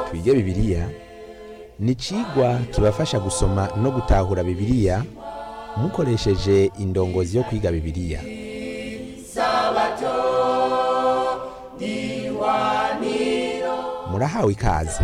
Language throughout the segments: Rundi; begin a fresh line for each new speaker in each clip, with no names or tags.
twige bibiliya ni icigwa kibafasha gusoma no gutahura bibiliya mukoresheje indongozi yo kwiga bibiliya murahawe ikaze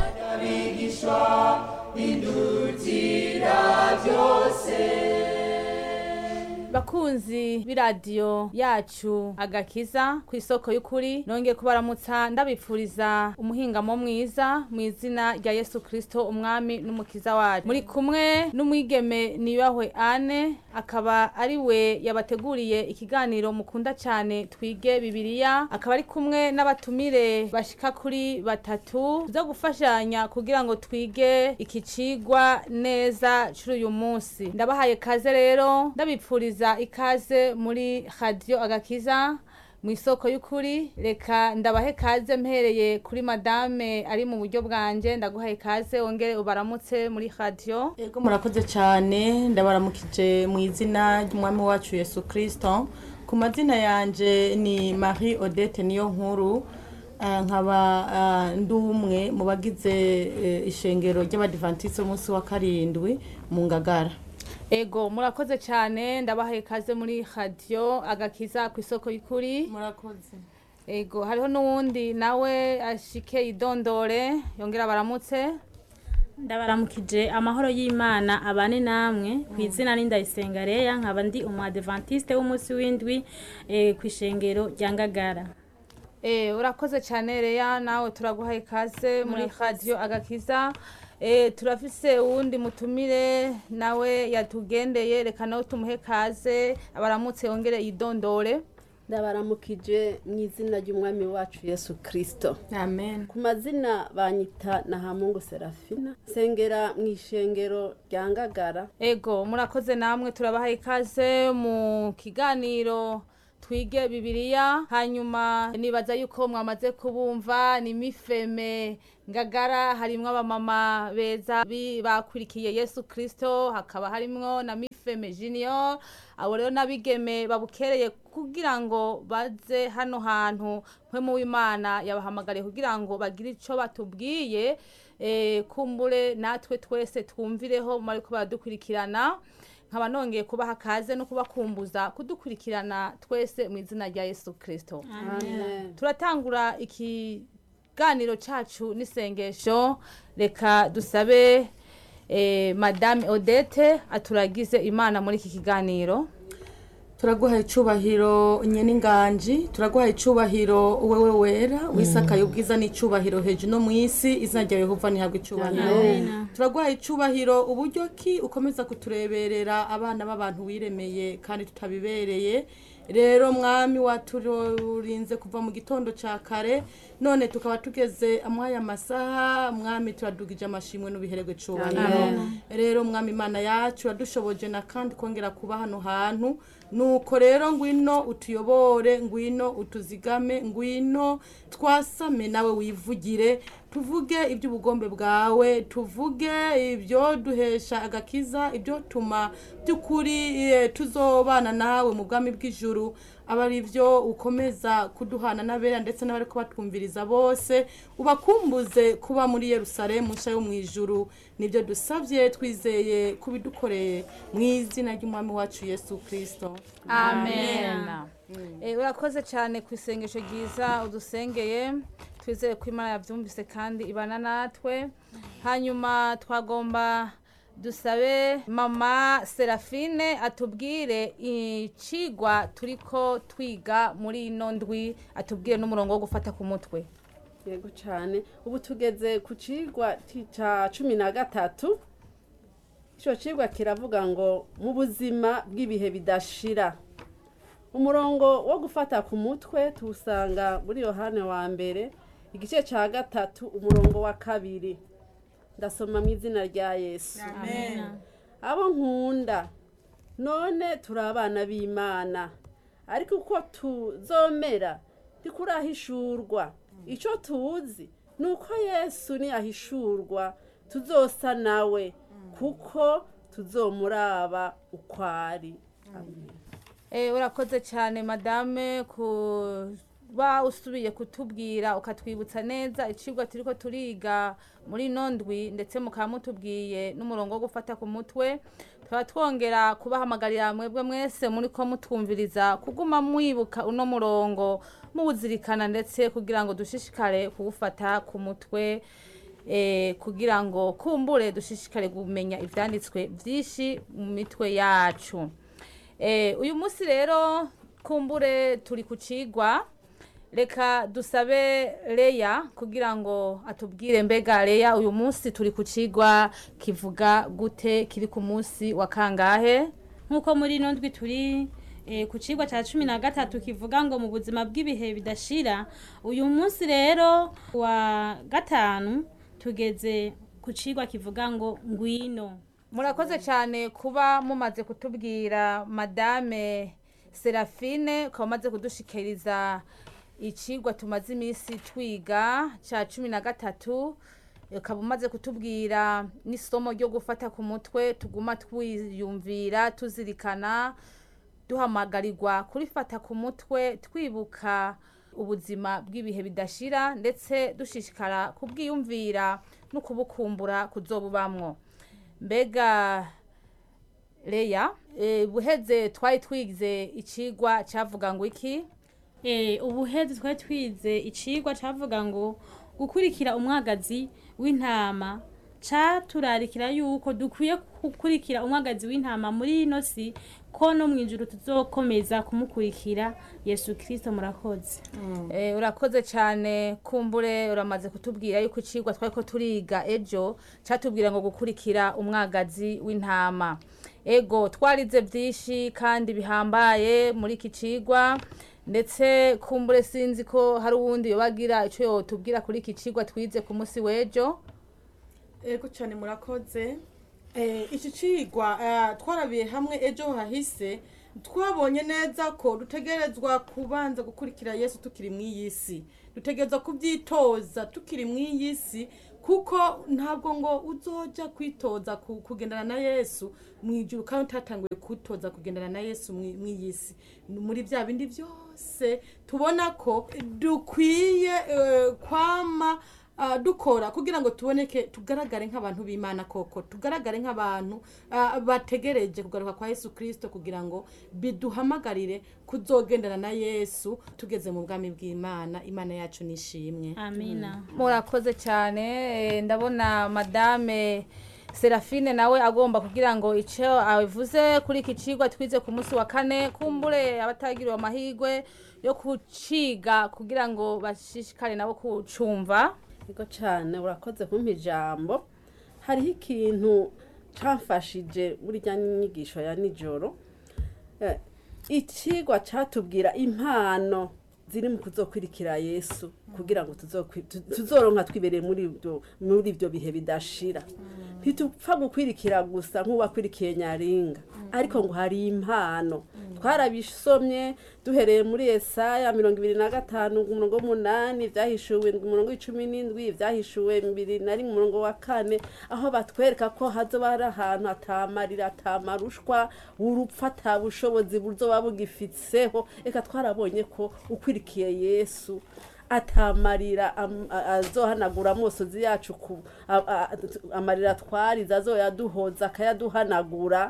bakunzi b'iradiyo yacu agakiza ku isoko y'ukuri nongeye kubaramutsa ndabipfuriza umuhingamo mwiza mu izina rya yesu kirisito umwami n'umukiza wacu muri kumwe n'umwigeme niyubahwe ane akaba ari we yabateguriye ikiganiro mukunda cyane twige bibiliya akaba ari kumwe n'abatumire bashika kuri batatu zo gufashanya kugira ngo twige iki cigwa neza cy'uyu uyu munsi ndabahaye kaze rero ndabipfuriza ikaze muri radiyo agakiza mu isoko y'ukuri reka ndabahe kaze mpereye kuri madame ari mu buryo bwanjye ndaguhaye kaze wongere ubaramutse muri radiyo
Ego murakoze cyane ndabaramukije mu izina ry'umwami wacu Yesu Kristo ku mazina yanje ni Marie Odette niyo nkuru Ah, nkaba ah, ndi umwe mu bagize eh, ishengero ry'abadivantisite umunsi wa karindwi mu ngagara
ego murakoze cyane ndabahaye kaze muri radiyo agakiza ku isoko y'ukuri
murakoze
ego hariho n'uwundi nawe ashike idondore yongera baramutse
ndabaramukije amahoro y'imana abane namwe ku izina n'indayisenga reya nkaba ndi umu adventiste w'umunsi w'indwi eh, ku ishengero rya ngagara
Eh, urakoze cyane reya nawe turaguhaye ikaze muri radiyo agakiza Eh, turafise uwundi mutumire nawe yatugendeye reka nawe tumuhe kaze abaramutse yongere yidondore
ndabaramukije mu izina ry'umwami wacu yesu kirisito
amen
ku mazina banyita na hamungu serafina sengera mu ishengero rya ngagara
ego murakoze namwe turabahaye ikaze mu kiganiro twige bibiliya hanyuma nibaza yuko mwamaze kubumva ni mifeme ngagara harimwo abamama beza bi- bakurikiye yesu kirisito hakaba harimwo na mifeme junior abo rero n'abigeme babukereye kugira ngo baze hano hantu mpwemu w'imana yabahamagariye kugira ngo bagire ico batubwiye eh, kumbure natwe twese twumvireho mu bariko baradukurikirana nkaba nongeye kubaha kaze no kubakumbuza kudukurikirana twese mu izina rya yesu kirisito
amen
turatangura ikiganiro cacu n'isengesho reka dusabe eh, madame odette aturagize imana muri iki kiganiro
turaguhaye icubahiro nyene inganji turaguhaye icubahiro wewe wera wisakaye ubwiza n'icubahiro hejuru no mw'isi izina ryawe yehova ntihabwe icubahiro turaguhaye icubahiro uburyo ki ukomeza kutureberera abana b'abantu wiremeye kandi tutabibereye rero mwami waturinze kuva mu gitondo ca kare none tukaba tugeze amwaya masaha mwami turadugije amashimwe n'ubihererwe cubahiro rero mwami imana yacu yadushoboje na kandi kongera kuba hano hantu nuko rero ngwino utuyobore ngwino utuzigame ngwino twasame nawe wivugire tuvuge iby'ubugombe bwawe tuvuge ibyo duhesha agakiza ibyo tuma by'ukuri eh, tuzobana nawe mu bwami bw'ijuru aba ari byo ukomeza kuduhana n'abera ndetse n'abari kubatwumviriza bose ubakumbuze kuba muri yerusalemu nshya yo mu ijuru nibyo dusabye twizeye kubidukoreye mu izina ry'umwami wacu yesu kirisito
amen Eh, urakoze cyane ku isengesho ryiza udusengeye twizeye ko imana yabyumvise kandi ibana natwe hanyuma twagomba dusabe mama serafine atubwire icigwa turiko twiga muri ino ndwi atubwire n'umurongo wo gufata ku mutwe
yego cyane ubu tugeze ku cigwa ti- ca cumi na gatatu ico cigwa kiravuga ngo mu buzima bw'ibihe bidashira umurongo wo gufata ku mutwe tuwusanga muri yohane wa mbere igice ca gatatu umurongo wa kabiri ndasoma mu izina rya yesu abo nkunda none turi abana b'imana ariko uko tuzomera ntikurahishurwa icyo tuzi ni uko yesu niyahishurwa tuzosa nawe kuko tuzomuraba uko ari Amen.
Eh, urakoze cyane madame ku kuba usubiye kutubwira ukatwibutsa neza icigwa turiko turiga muri ino ndwi ndetse mukaba mutubwiye n'umurongo wo gufata ku mutwe tukaba twongera kubahamagarira mwebwe mwese muri ko mutwumviriza kuguma mwibuka uno murongo muwuzirikana ndetse kugira ngo dushishikare kuwufata ku mutwe eh, kugira ngo kumbure dushishikare kumenya ivyanditswe vyinshi mu mitwe yacu Eh, uyu munsi rero kumbure turi ku cigwa reka dusabe leya kugira ngo atubwire mbega leya uyu munsi turi ku cigwa kivuga gute kiri ku munsi wa kangahe
nk'uko muri ino ndwi turi eh, ku cigwa cya cumi na gatatu kivuga ngo mu buzima bw'ibihe bidashira uyu munsi rero wa gatanu tugeze ku cigwa kivuga ngo ngwino
murakoze cyane kuba mumaze kutubwira madame serafine ukaba umaze kudushikiriza icigwa tumaze iminsi twiga cya cumi na gatatu ukaba umaze kutubwira n'isomo ryo gufata ku mutwe tuguma twiyumvira tuzirikana duhamagarirwa kurifata ku mutwe twibuka ubuzima bw'ibihe bidashira ndetse dushishikara kubwiyumvira no kubukumbura kuzobubamwo mbega leya eh, buheze twari twize icigwa cyavuga ngo iki
Eh, ubuhezi twari twize icigwa cavuga ngo gukurikira umwagazi w'intama caturarikira yuko dukwiye gukurikira umwagazi w'intama muri ino si ko no mu ijuru tuzokomeza kumukurikira yesu kirisito murakoze
Eh, urakoze cyane kumbure uramaze kutubwira yuko icigwa twari ko turiga ejo catubwira ngo gukurikira umwagazi w'intama ego twarize byinshi kandi bihambaye muri iki cigwa ndetse kumbure sinzi ko hari uwundi yobagira ico yotubwira kuri iki cigwa twize ku munsi w'ejo
ego cyane murakoze Eh, iki cigwa eh, twarabiye hamwe ejo hahise twabonye neza ko dutegerezwa kubanza gukurikira yesu tukiri mu iyi si dutegerezwa kubyitoza tukiri mu iyi si kuko ntabwo ngo uzoja kwitoza ku- kugendana na yesu mu ijuru kandi utatanguye kutoza kugendana na yesu mu mu iyi si muri bya bindi byose tubona ko dukwiye eh, kwama ah, dukora kugira ngo tuboneke tugaragare nk'abantu b'imana koko tugaragare nk'abantu ah, bategereje kugaruka kwa yesu kirisito kugira ngo biduhamagarire kuzogendana na yesu tugeze mu bwami bw'imana imana yacu nishimwe
amina
murakoze cyane eh, ndabona madame serafine nawe agomba kugira ngo icyo avuze kuri iki cigwa twize ku munsi wa kane kumbure abatagiriwe amahirwe yo kuciga kugira ngo bashishikare nabo kucumva
Ego cyane urakoze kumpa ijambo hariho ikintu camfashije muri rya nyigisho ya nijoro Eh, icigwa catubwira impano ziri mu kuzokwirikira yesu kugira ngo tuzokwi- tu- tuzoronka twibereye muri ibyo muri ibyo bihe bidashira ntitupfa gukwirikira gusa nk'uwakwirikiye nyaringa ariko ngo hari impano twarabisomye duhereye muri esaya mirongo ibiri na gatanu umurongo w'umunani byahishuwe umurongo w'icumi n'indwi byahishuwe bibiri na rimwe umurongo wa kane aho batwereka ko hazoba hari ahantu atamarira atamarushwa urupfu atabushobozi buzoba bugifitseho reka twarabonye ko ukwirikiye yesu atamarira am- a- azohanagura amosozi yacu ku a- a- amarira twarize azoyaduhoza akayaduhanagura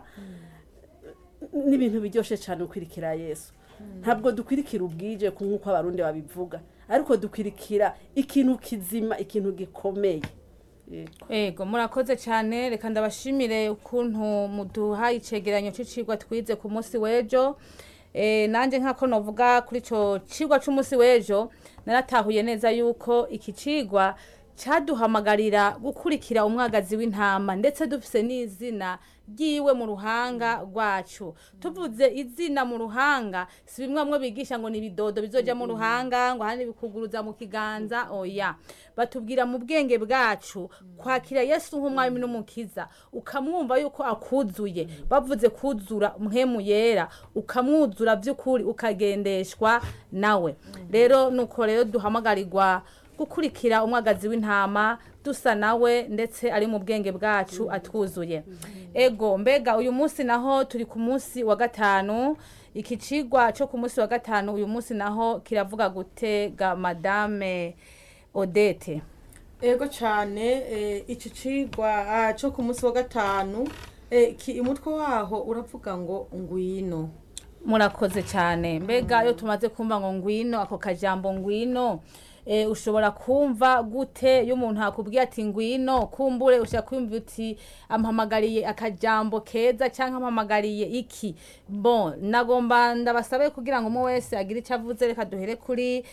ni ibintu biryoshye cyane ukwirikira yesu ntabwo dukwirikira ubwije ku nk'uko abarundi babivuga ariko dukwirikira ikintu kizima ikintu gikomeye Yego.
ego murakoze cyane reka ndabashimire ukuntu muduha icegeranyo c'icigwa twize ku munsi w'ejo Eh, nanjye nk'ako novuga kuri ico cigwa c'umunsi w'ejo naratahuye neza yuko iki cigwa caduhamagarira gukurikira umwagazi w'intama ndetse dufise n'izina ryiwe mu ruhanga rwacu tuvuze izina mu ruhanga si bimwe bamwe bigisha ngo ni ibidodo bizoja mu ruhanga ngo ahandi bikuguruza mu kiganza oya batubwira mu bwenge bwacu kwakira yesu nk'umwami n'umukiza ukamwumva yuko akuzuye bavuze kuzura mpemu yera ukamwuzura by'ukuri ukagendeshwa nawe rero nuko rero duhamagarirwa gukurikira umwagazi w'intama dusa nawe ndetse ari mu bwenge bwacu atwuzuye ego mbega uyu munsi naho turi ku munsi wa gatanu iki cigwa cyo ku munsi wa gatanu uyu munsi naho kiravuga gutega madame odete
ego cyane eh, iki cigwa ah, cyo ku munsi wa gatanu eh, ki- umutwe waho uravuga ngo ngwino
murakoze cyane mbega iyo tumaze kumva ngo ngwino ako kajambo ngwino eh, ushobora kumva gute iyo umuntu akubwiye ati ngwino kumbure ushobora kumva uti ampamagariye akajambo keza cyangwa ampamagariye iki bon nagomba ndabasabe kugira ngo umwe wese agire icyo avuze reka duhere kuri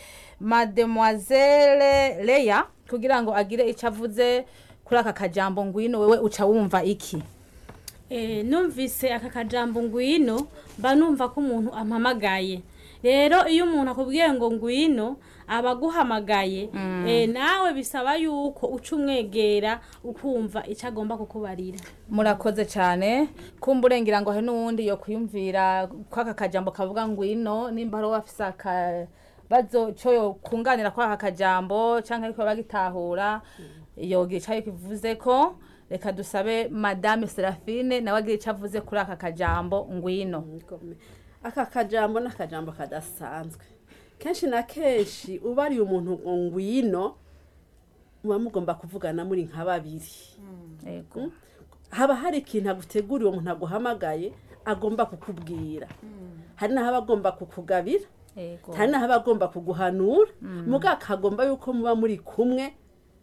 mademoiselle leya kugira ngo agire icyo avuze kuri aka kajambo ngwino wewe uca wumva iki
Eh, numvise aka kajambo ngwino mba numva ko umuntu ampamagaye rero iyo umuntu akubwiye ngo ngwino aba aguhamagaye eh, nawe bisaba yuko uca umwegera ukumva icyo agomba kukubarira
murakoze cyane kumbure ngira ngo hari n'uwundi yo kwiyumvira ko aka kajambo kavuga ngwino nimba hari uwafise akabazo cyo yo kunganira kwa aka kajambo cyangwa ariko bagitahura yogira icyo kivuze ko reka dusabe madame serafine nawe agira icyo avuze kuri aka kajambo ngwino
Ngome. aka kajambo ni akajambo kadasanzwe kenshi na kenshi ubariye umuntu ngo ngwino muba mugomba kuvugana muri nka babiri
yego
haba hari ikintu aguteguriye uwo muntu aguhamagaye agomba kukubwira hari n'aho aba agomba kukugabira
yego
hari n'aho aba agomba kuguhanura muga akagomba yuko muba muri kumwe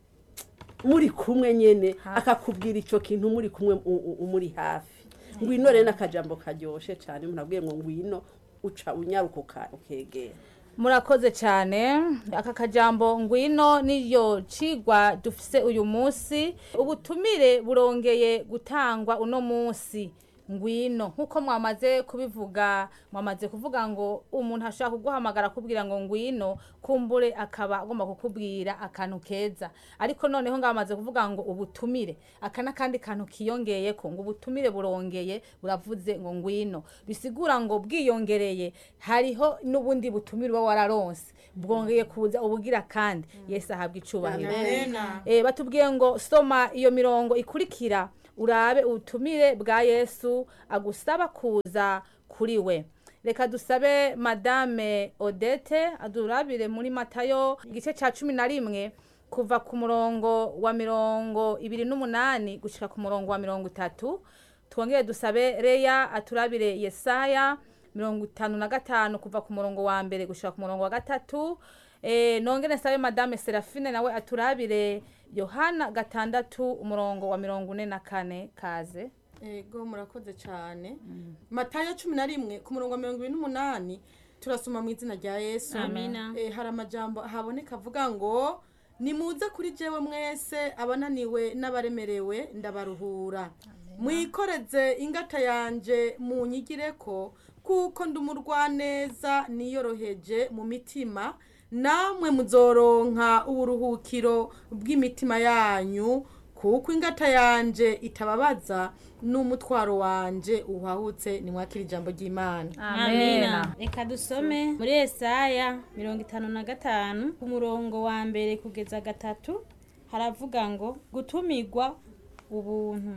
muri kumwe nyene akakubwira icyo kintu muri kumwe u- u- umuri hafi ngwino rero n'akajambo karyoshe cyane umuntu abwiye ngo ngwino uca unyaruka uka- ukegera
murakoze cyane aka kajambo ngwino niyo cigwa dufise uyu munsi ubutumire burongeye gutangwa uno munsi ngwino nk'uko mwamaze kubivuga mwamaze kuvuga ngo umuntu ashobora kuguhamagara akubwira ngo ngwino kumbure akaba agomba kukubwira akantu keza ariko noneho ngo bamaze kuvuga ngo ubutumire aka n'akandi kantu kiyongeye ko ngo ubutumire burongeye buravuze ngo ngwino bisigura ngo bwiyongereye hariho n'ubundi butumire uba wararonse bwongeye kuza ubugira kandi yesu ahabwa icubahiro Eh, batubwiye ngo soma iyo mirongo ikurikira urabe ubutumire bwa yesu agusaba kuza kuri we reka dusabe madame odete adurabire muri matayo igice cya cumi na rimwe kuva ku murongo wa mirongo ibiri n'umunani gushyira ku murongo wa mirongo itatu twongere dusabe reya aturabire yesaya mirongo itanu na gatanu kuva ku murongo wa mbere gushyira ku murongo wa gatatu Eh, nongere nsabe madame serafine nawe aturabire yohana gatandatu umurongo wa mirongo ine na kane kaze
ego murakoze cyane matayo cumi na rimwe ku murongo wa mirongo ibiri n'umunani turasoma mu izina rya yesu
Amina.
Eh, hari amajambo haboneka avuga ngo nimuze kuri jewe mwese abananiwe n'abaremerewe ndabaruhura mwikoreze ingata yanje munyigire ko kuko ndi umurwaneza niyoroheje mu mitima namwe muzoronka uburuhukiro bw'imitima yanyu kuko ingata yanje itababaza n'umutwaro wanje uhahutse nimwakira ijambo ry'imana
amina reka dusome muri esaya mirongo itanu na gatanu ku murongo wa mbere kugeza gatatu haravuga ngo gutumirwa ubuntu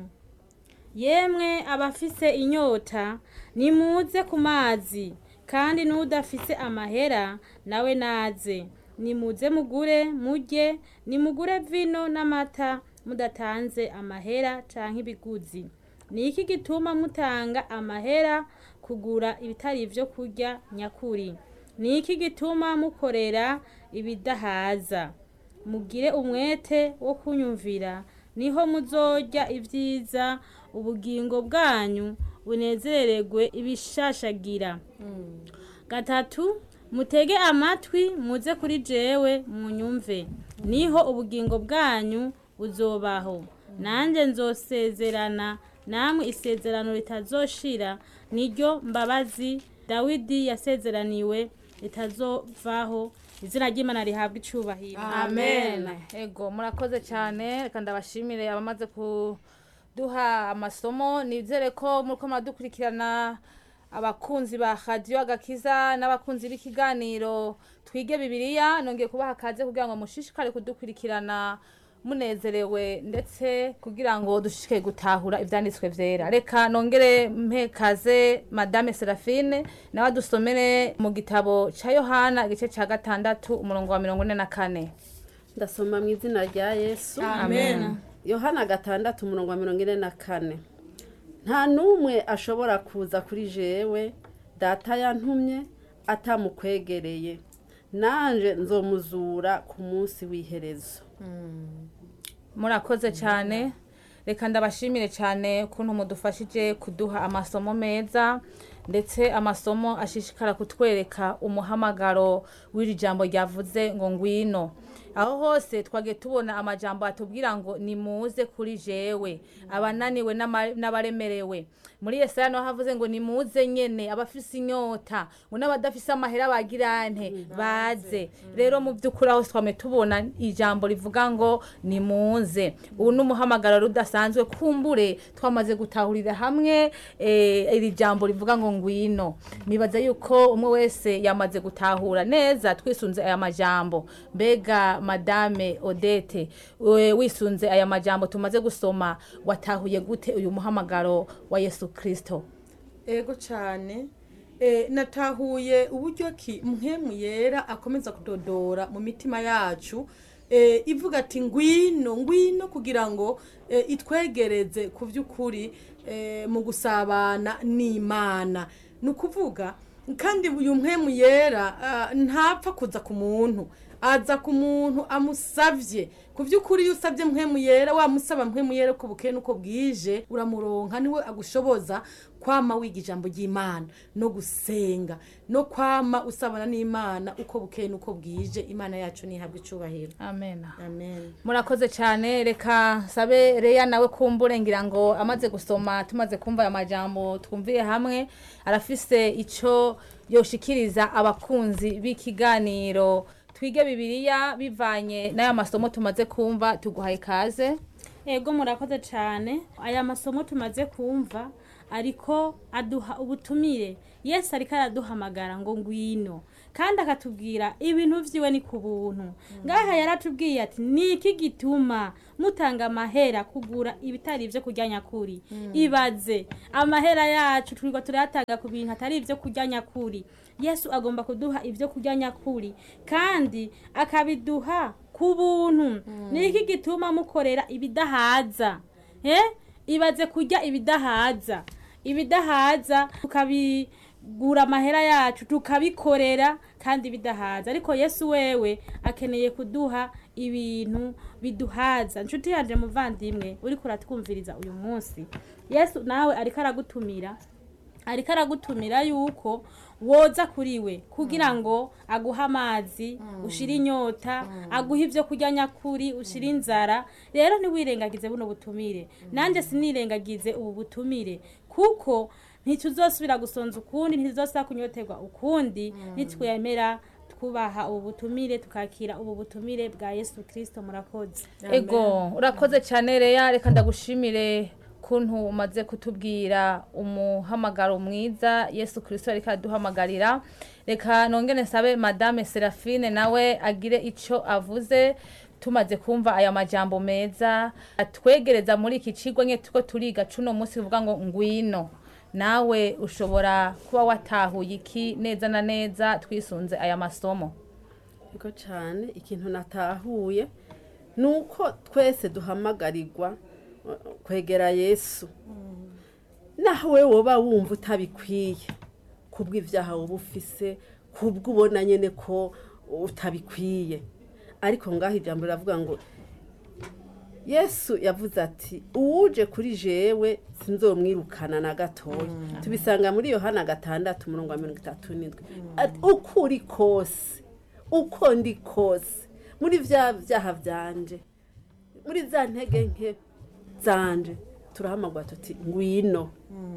yemwe abafise inyota nimuze ku mazi kandi n'udafise amahera nawe naze nimuze mugure murye nimugure vino n'amata mudatanze amahera canke ibiguzi ni iki gituma mutanga amahera kugura ibitari ibyo kurya nyakuri ni iki gituma mukorera ibidahaza mugire umwete wo kunyumvira niho muzorya ibyiza ubugingo bwanyu bunezererwe ibishashagira gatatu mutege amatwi muze kuri jewe munyumve niho ubugingo bwanyu buzobaho nanjye nzosezerana namwe isezerano ritazoshira niryo mbabazi dawidi yasezeraniwe ritazovaho izina ry'imana rihabwa icubahiro
amen ego murakoze cyane reka ndabashimire abamaze kuduha amasomo nizere ko muriko muradukurikirana abakunzi ba radiyo agakiza n'abakunzi b'ikiganiro twige bibiliya nongeye kubaha akaze kugira ngo mushishikare kudukurikirana munezerewe ndetse kugira ngo dushike gutahura ivyanditswe vyera reka nongere mpekaze madame serafine nawe adusomere mu gitabo ca yohana igice ca gatandatu umurongo wa mirongo ine na kane
ndasoma mu izina rya yesu
amen
yohana gatandatu umurongo wa mirongo ine na kane nta n'umwe ashobora kuza kuri jewe data yantumye atamukwegereye nanje nzomuzura ku munsi w'iherezo
murakoze cyane reka ndabashimire cyane ukuntu mudufashije kuduha amasomo meza ndetse amasomo ashishikara kutwereka umuhamagaro w'iri jambo ryavuze ngo ngwino aho hose twagiye tubona amajambo atubwira ngo nimuze kuri jewe abananiwe n'ama- n'abaremerewe muri yesaya naho havuze ngo nimuze nyene abafise inyota ngo n'abadafise amahera bagirante baze rero mu by'ukuri aho twame tubona ijambo rivuga ngo nimuze ubu ni umuhamagaro rudasanzwe kumbure twamaze gutahurira hamwe eh, iri jambo rivuga ngo ngwino nibaza yuko umwe wese yamaze gutahura neza twisunze aya majambo mbega madame odete we- wisunze aya majambo tumaze gusoma watahuye gute uyu muhamagaro wa yesu kristo
ego cyane Eh, natahuye uburyo ki mpemu yera akomeza kudodora mu mitima yacu eh, ivuga ati ngwino ngwino kugira ngo eh, itwegereze ku by'ukuri eh, mu gusabana n'imana ni ukuvuga kandi uyu mpemu yera ah, ntapfa kuza ku muntu aza ku muntu amusavye ku by'ukuri iyo usabye mpemu yera wamusaba mpemu yera uko bukeye nuko bwije uramuronka niwe agushoboza kwama wiga ijambo ry'imana no gusenga no kwama usabana n'imana uko bukeye nuko bwije imana yacu ntihabwe icubahiro
amen
amen
murakoze cyane reka sabe reya nawe kumbure ngira ngo amaze gusoma tumaze kumva aya majambo twumviye hamwe arafise icyo yoshikiriza abakunzi b'ikiganiro twige bibiliya bivanye n'aya masomo tumaze kumva tuguhaye ikaze
ego murakoze cyane aya masomo tumaze kumva ariko aduha ubutumire yesu ariko araduhamagara ngo ngwino kandi akatubwira ibintu vyiwe ni ku buntu ngaha yaratubwiye ati niki gituma mutanga amahera kugura ibitari ivyo kurya nyakuri ibaze amahera yacu turiko turayatanga ku bintu atari ivyo kurya nyakuri yesu agomba kuduha ivyo kurya nyakuri kandi akabiduha ku buntu niki gituma mukorera ibidahaza eh? ibaze kurya ibidahaza ibidahaza tukabigura amahera yacu tukabikorera kandi bidahaza ariko yesu wewe akeneye kuduha ibintu biduhaza nshuti yaje muvandimwe uriko uratwumviriza uyu munsi yesu nawe ariko aragutumira ariko aragutumira yuko woza kuri we kugira ngo aguhe amazi ushire inyota aguhe ibyo kurya nyakuri ushire inzara rero ntiwirengagize buno butumire nanjye sinirengagize ubu butumire kuko ntituzosubira gusonza ukundi ntituzosubira kunyoterwa ukundi nitwemera twubaha ubu butumire tukakira ubu butumire bwa yesu kirisito murakoze
ego urakoze cyane reya reka ndagushimire kuntu umaze kutubwira umuhamagaro mwiza yesu kirisito ariko aduhamagarira reka nongere nsabe madame serafine nawe agire icyo avuze tumaze kumva aya majambo meza atwegereza muri iki kigo nke tuko turiga cuno munsi bivuga ngo ngwino nawe ushobora kuba watahuye iki neza na neza twisunze aya masomo
niko cyane ikintu natahuye ni uko twese duhamagarirwa uh, kwegera yesu naho we woba wumva utabikwiye kubw'ibyaha woba ufise kubwo ubona nyine ko utabikwiye ariko ngaho ijambo riravuga ngo yesu yavuze ati uwuje kuri jewe sinzomwirukana na gatoya tubisanga muri yohana gatandatu umurongo wa mirongo itatu n'indwi Ati, uko uri kose uko ndi kose muri bya byaha byanje muri za ntege nke zanje turahamagwa tuti ngwino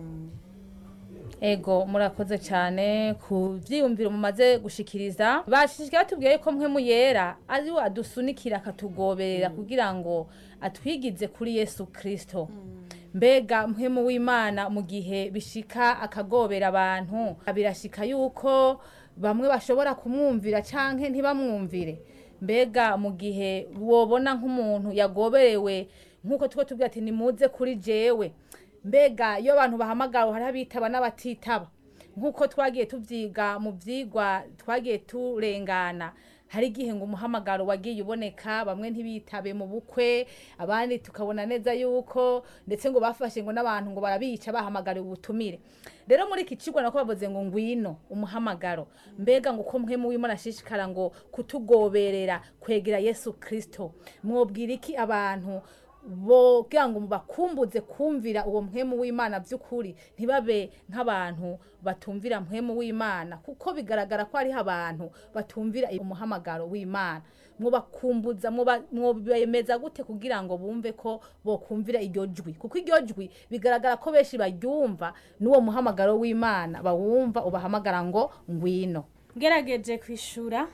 ego murakoze cyane ku byiyumviro mumaze gushikiriza bashishikaye batubwiye ko mwe muyera ari we adusunikira akatugoberera kugira ngo atwigize kuri yesu kirisito mbega mpemu w'imana mu gihe bishika akagobera abantu birashika yuko bamwe bashobora kumwumvira canke ntibamwumvire mbega mu gihe wobona nk'umuntu yagoberewe nk'uko tuko tubwira ati nimuze kuri jewe mbega iyo abantu bahamagawe hariho abitaba n'abatitaba nk'uko twagiye tubyiga mu byigwa twagiye turengana hari igihe ngo umuhamagaro wagiye uboneka bamwe ntibitabe mu bukwe abandi tukabona neza yuko ndetse ngo bafashe ngo n'abantu ngo barabica bahamagariwe ubutumire rero muri iki kigo nako bavuze ngo ngwino umuhamagaro mbega ngo uko mwe muwimo nashishikara ngo kutugoberera kwegera yesu kirisito mwobwira iki abantu bogira ngo bakumbuze kumvira uwo mpwemu w'imana by'ukuri ntibabe nk'abantu batumvira mpwemu w'imana kuko bigaragara ko hariho abantu batumvira umuhamagaro w'imana mwobakumbuza mwobemeza gute kugira ngo bumve ko bokumvira iryo jwi kuko iryo jwi bigaragara ko benshi baryumva n'uwo muhamagaro w'imana bawumva ubahamagara ngo ngwino
ngerageje kwishura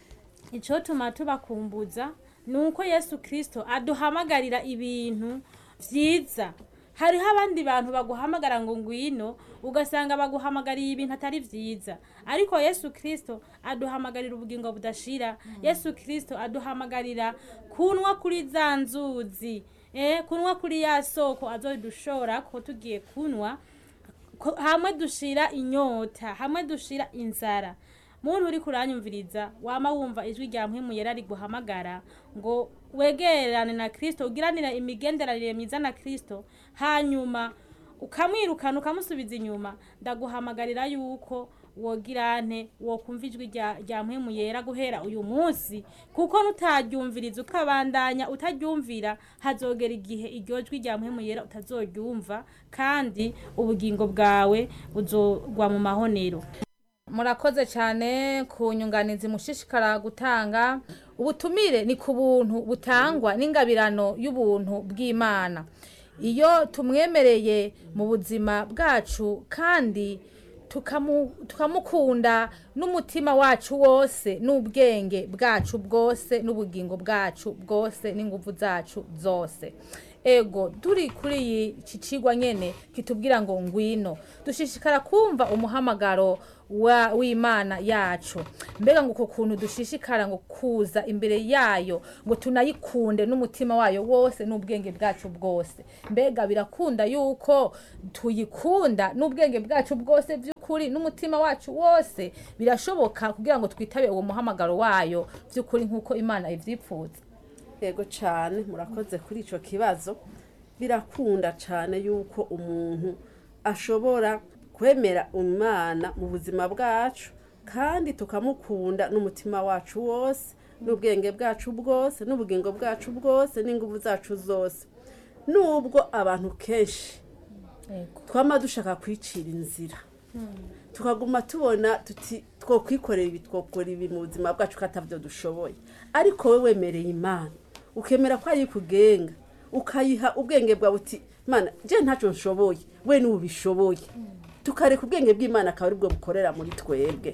icotuma tubakumbuza nuko yesu kirisito aduhamagarira ibintu byiza hariho abandi bantu baguhamagara ngo ngwino ugasanga baguhamagariye ibintu atari byiza ariko yesu kirisito aduhamagarira ubugingo budashira yesu kirisito aduhamagarira kunwa kuri za nzuzi eh, kunwa kuri ya soko azodushora ko tugiye kunwa ko- hamwe dushira inyota hamwe dushira inzara muntu uri kuranyumviriza wama wumva ijwi rya mpwemu yera ari guhamagara ngo wegerane na kristo ugiranire imigenderanire myiza na kristo hanyuma ukamwirukana ukamusubiza inyuma ndaguhamagarira yuko wogirante wokumva ijwi rya rya mpwemu yera guhera uyu munsi kuko nutaryumviriza ukabandanya utaryumvira hazogera igihe iryo jwi rya mpwemu yera utazoryumva kandi ubugingo bwawe buzogwa mu mahonero
murakoze cyane ku nyunganizi mushishikara gutanga ubutumire ni ku buntu butangwa n'ingabirano y'ubuntu bw'imana iyo tumwemereye mu buzima bwacu kandi tukamu- tukamukunda n'umutima wacu wose n'ubwenge bwacu bwose n'ubugingo bwacu bwose n'ingufu zacu zose ego turi kuri iyi iki kigwa nyene kitubwira ngo ngwino dushishikara kumva umuhamagaro wa w'imana yacu mbega ngo uko kuntu dushishikara ngo kuza imbere yayo ngo tunayikunde n'umutima wayo wose n'ubwenge bwacu bwose mbega birakunda yuko tuyikunda n'ubwenge bwacu bwose by'ukuri n'umutima wacu wose birashoboka kugira ngo twitabe uwo muhamagaro wayo by'ukuri nk'uko imana ivyipfuza
yego cyane murakoze kuri icyo kibazo birakunda cyane yuko umuntu ashobora kwemera umwana mu buzima bwacu kandi tukamukunda n'umutima wacu wose n'ubwenge bwacu bwose n'ubugingo bwacu bwose n'ingufu zacu zose nubwo abantu kenshi
Ego.
twama dushaka kwicira inzira tukaguma tubona tuti twokwikorera ibi twokora ibi mu buzima bwacu ko atabyo dushoboye ariko we wemereye imana ukemera ko ari kugenga ukayiha ubwenge bwawe uti mana je ntacyo nshoboye we n'ubu bishoboye tukareka ubwenge bw'imana akaba aribwo bukorera muri twebwe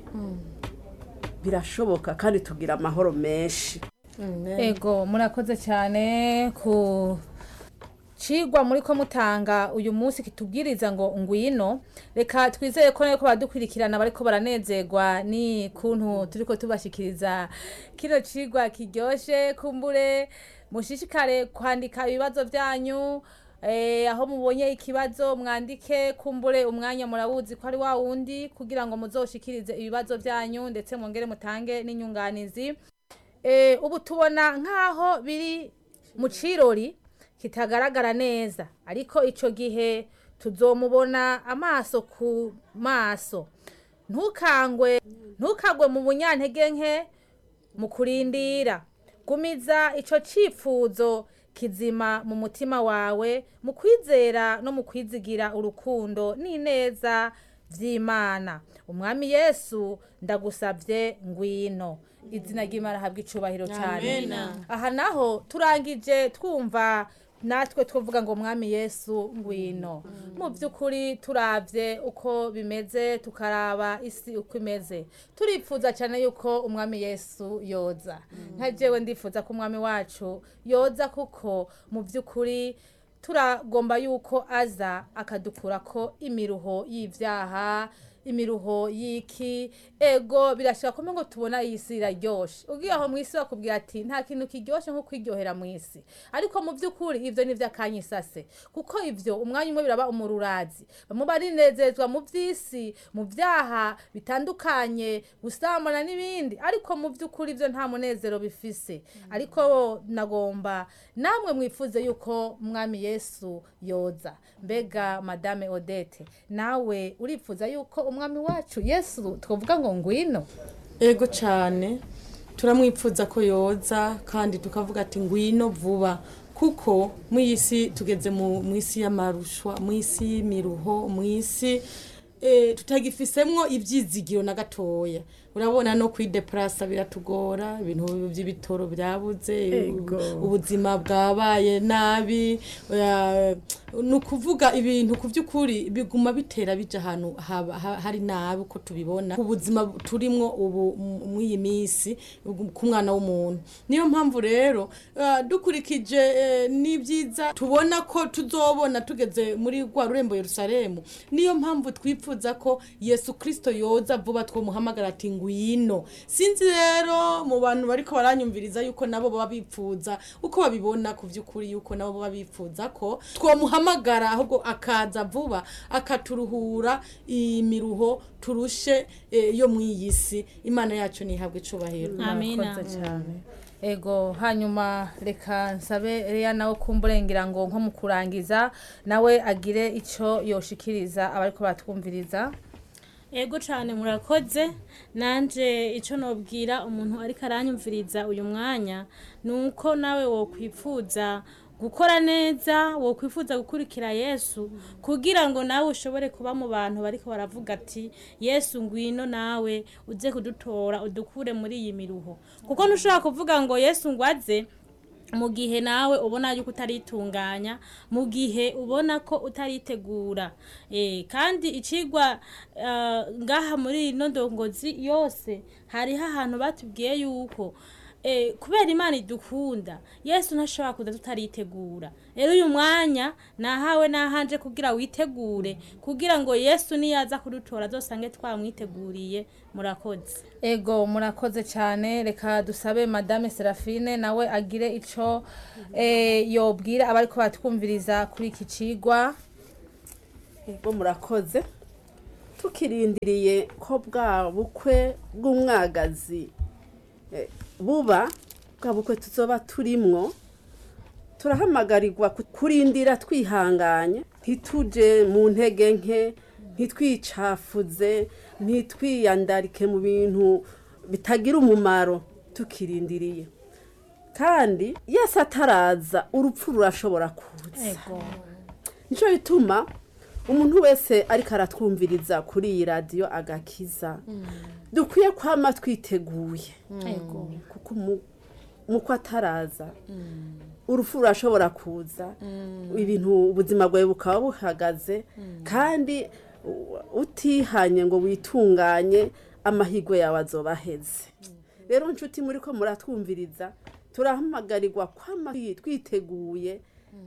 birashoboka kandi tugira amahoro menshi
ego murakoze cyane ku cigwa muri ko mutanga uyu munsi kitubwiriza ngo ngwino reka twizeye ko ko badukurikirana bariko baranezerwa ni kuntu turiko tubashikiriza kino cigwa kiryoshe kumbure mushishikare kwandika ibibazo byanyu eh, aho mubonye ikibazo mwandike kumbure umwanya murawuzi ko ari wa wundi kugira ngo muzoshikirize ibibazo byanyu ndetse mwongere mutange n'inyunganizi Eh, ubu tubona nk'aho biri mu cirori kitagaragara neza ariko ico gihe tuzomubona amaso ku maso ntukangwe ntukagwe mu bunyantege nke mu kurindira gumiza ico cifuzo kizima mu mutima wawe mu kwizera no mu kwizigira urukundo n'ineza vy'imana umwami yesu ndagusavye ngwino izina ry'imana habwa icubahiro cyane aha naho turangije twumva natwe twavuga ngo mwami yesu ngwino mu by'ukuri turavye uko bimeze tukaraba isi uko imeze turipfuza cyane yuko umwami yesu yoza nka jewe ndifuza ko umwami wacu yoza kuko mu by'ukuri turagomba yuko aza akadukurako imiruho y'ivyaha imiruho y'iki ego birashika kome ngo tubona iyi si iraryoshe ugiye aho mu isi bakubwira ati nta kintu kiryoshe nko kwiryohera mu isi ariko mu by'ukuri ivyo ni ivy'akanyisase kuko ivyo umwanya umwe biraba umururazi bamwe barinezezwa mu vy'isi mu vyaha bitandukanye gusambana n'ibindi ariko mu by'ukuri ivyo nta munezero bifise ariko nagomba namwe mwifuze yuko mwami yesu yoza mbega madame odete nawe urifuza yuko umwami wacu yesu twavuga ngo ngwino
ego cyane turamwipfuza ko yoza kandi tukavuga ati ngwino vuba kuko mu isi tugeze mu mu isi y'amarushwa mu isi y'imiruho mu isi eh, tutagifisemwo ibyizigiro na gatoya urabona no kwideparasa biratugora ibintu by'ibitoro byabuze
Ego.
ubuzima bwabaye nabi eh, ni ukuvuga ibintu ku by'ukuri biguma bitera bija ahantu haba- ha- hari nabi uko tubibona ubuzima turimwo ubu mu- muri iyi minsi ku mwana w'umuntu niyo mpamvu rero eh, dukurikije eh, n'ibyiza tubona ko tuzobona tugeze muri rwa rurembo yerusalemu niyo mpamvu twifuza ko yesu kirisito yoza vuba twamuhamagara ati ngwino sinzi rero mu bantu bariko baranyumviriza yuko nabo baba bipfuza uko babibona ku by'ukuri yuko nabo baba bipfuza ko twamuhamagara ahubwo akaza vuba akaturuhura imiruho turushe eh, yo mu iyi si imana yacu ntihabwe icubahiro
amina
Murakoze cyane ego hanyuma reka nsabe reya nawe kumburengera ngo nko mu kurangiza nawe agire icyo yoshikiriza abariko batwumviriza
ego cyane murakoze nanje icyo nobwira umuntu ariko aranyumviriza uyu mwanya ni uko nawe wokwifuza gukora neza wokwifuza gukurikira yesu kugira ngo nawe ushobore kuba mu bantu bariko baravuga ati yesu ngwino nawe uze kudutora udukure muri iyi miruho kuko ntushobora kuvuga ngo yesu ngwaze mu gihe nawe ubona yuko utaritunganya mu gihe ubona ko utaritegura eh, kandi icigwa eh, ngaha muri ino ndongozi yose hariho ahantu batubwiye yuko eh, kubera imana idukunda yesu ntashobora kuza tutaritegura rero uyu mwanya nahawe nahanje kugira witegure kugira ngo yesu niyaza kudutora azosange twamwiteguriye murakoze
ego murakoze cyane reka dusabe madame serafine nawe agire icyo eh, yobwira abariko batwumviriza kuri iki cigwa
ubwo murakoze tukirindiriye ko bwa bukwe bw'umwagazi eh, buba bwa bukwe tuzoba turimwo turahamagarirwa ku- kurindira twihanganye ntituje mu ntege nke ntitwicafuze ntitwiyandarike mu bintu bitagira umumaro tukirindiriye kandi yesi ataraza urupfu rurashobora kuza
ego
nicyo bituma umuntu wese ariko aratwumviriza kuri iyi radiyo agakiza dukwiye kwama twiteguye
ego
kuko umu- muko ataraza urupfu rurashobora kuza ibintu ubuzima bwawe bukaba buhagaze kandi u- utihanye ngo witunganye amahirwe yawe azoba aheze rero nshuti muri ko muratwumviriza turahamagarirwa kwama twiteguye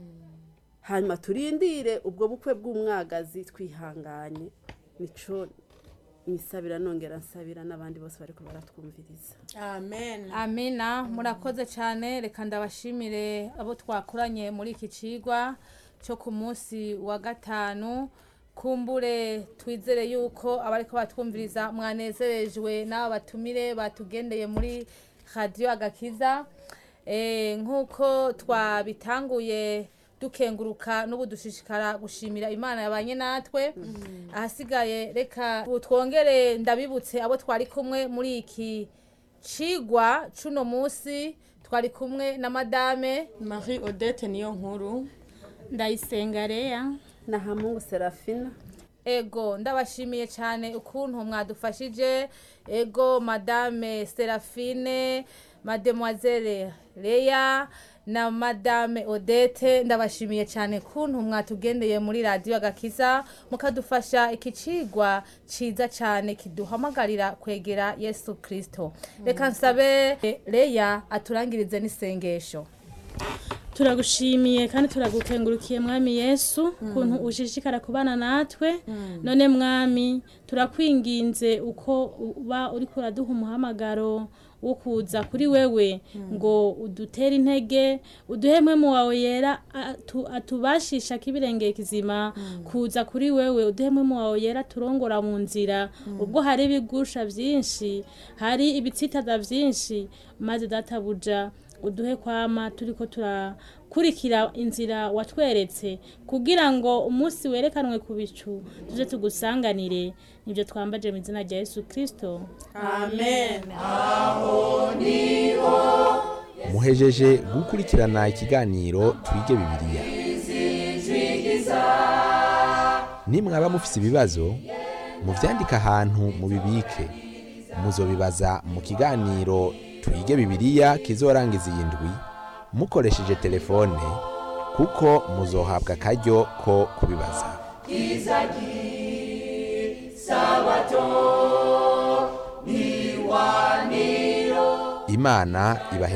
hanyuma turindire ubwo bukwe bw'umwagazi twihanganye nico nisabira nongera nsabira n'abandi bose bariko baratwumviriza
amen
amina murakoze cyane reka ndabashimire abo twakoranye muri iki cigwa cyo ku munsi wa gatanu kumbure twizere yuko abariko batwumviriza mwanezerejwe n'aba batumire batugendeye muri radiyo agakiza Eh, nk'uko twabitanguye dukenguruka n'ubu dushishikara gushimira imana yabanye natwe ahasigaye reka ubu twongere ndabibutse abo twari kumwe muri iki cigwa cuno munsi twari kumwe na madame
marie odette niyo nkuru
ndayisenga reya
na hamungu serafina
ego ndabashimiye cyane ukuntu mwadufashije ego madame serafine mademoiselle leya na madame odette ndabashimiye cyane kuntu mwatugendeye muri radiyo agakiza mukadufasha iki cigwa ciza cyane kiduhamagarira kwegera yesu kirisito reka nsabe eh, leya aturangirize n'isengesho
turagushimiye kandi turagukengurukiye mwami yesu ukuntu ushishikara kubana natwe none mwami turakwinginze uko uba uri kuraduha umuhamagaro wo kuza kuri wewe ngo udutere intege uduhemwe mu wawe yera atu- atubashisha kibirengeye kizima kuza kuri wewe uduhemwe mu wawe yera turongora mu nzira ubwo hari ibigusha byinshi hari ibitsitaza byinshi maze databuja uduhe kwama turiko turakurikira inzira watweretse kugira ngo umunsi werekanwe ku bicu tuje tugusanganire nibyo twambaje mu izina rya yesu kirisito
muhejeje gukurikirana ikiganiro twige bibiliya nimwaba mufise ibibazo muvyandike ahantu mubibike muzobibaza mu kiganiro twige bibiliya kizorangiza iyi ndwi mukoresheje telefone kuko muzohabwa akaryo ko kubibaza imana ibahe